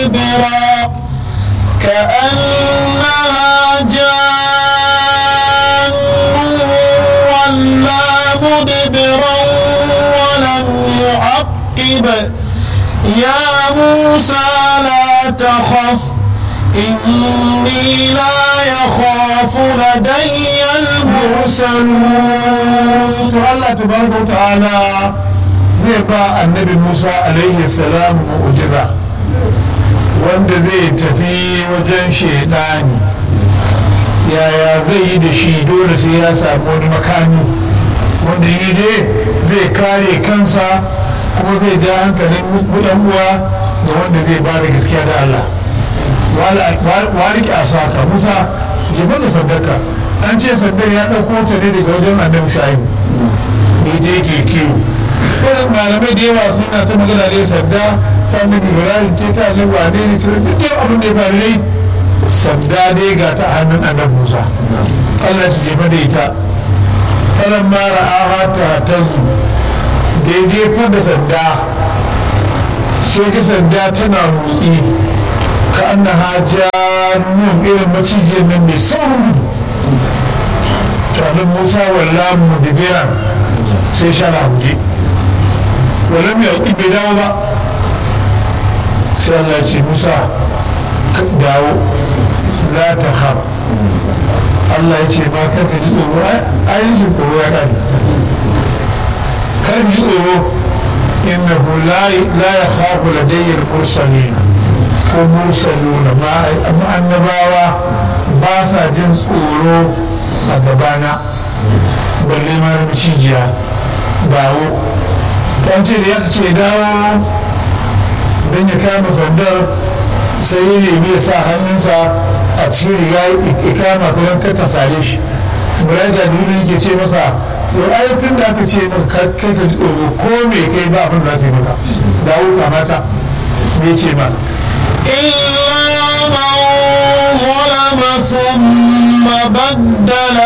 مدبرا كأنها جان ولا مدبرا ولم يعقب يا موسى لا تخف إني لا يخاف لدي المرسلون to Allah tabaraka ta'ala zai ba annabi Musa alaihi salam mu'jiza wanda zai tafi wajen shaidani yaya zai yi da shi dole sai ya samu wani makami wanda yi je zai kare kansa kuma zai ja hankalin yan uwa da wanda zai ba da gaskiya da Allah wariki a saka musa jefa da sadaka an ce sandar ya ɗauko ta ne daga wajen annabi shu'aibu ne je ke kiwo irin malamai da yawa suna ta magana da sanda ta annabi ibrahim ce ta annabi wane ne sai duk yau abin da ya faru dai sanda dai ga ta hannun annabi musa allah ta jefa da ita falan mara aha ta tanzu da ya jefar da sanda sai ga sanda tana motsi ka an na hajjanun irin macijiyar nan mai saurin tanin musa walla mudibiran sai shara huje wala mai yaƙi bai dawo ba sai allah ce musa dawo la ta har allah ya ce ma karka ji tsoro ayin shi tsoro ya ƙari kar ji tsoro innahu la ya khafu ladayyar mursalina ko mursaluna ma annabawa ba sa jin tsoro a gabana balle ma na macijiya dawo ta ce da ya ce dawo don ya kama sandar sai ya nemi ya sa hannunsa a cikin riga ya kama ta don kata sare shi murai da duniya yake ce masa yau ayatun da aka ce maka kai ka ji tsoro ko me kai ba abin da za ta yi maka dawo kamata me ce ma إلا من ظلم ثم بدل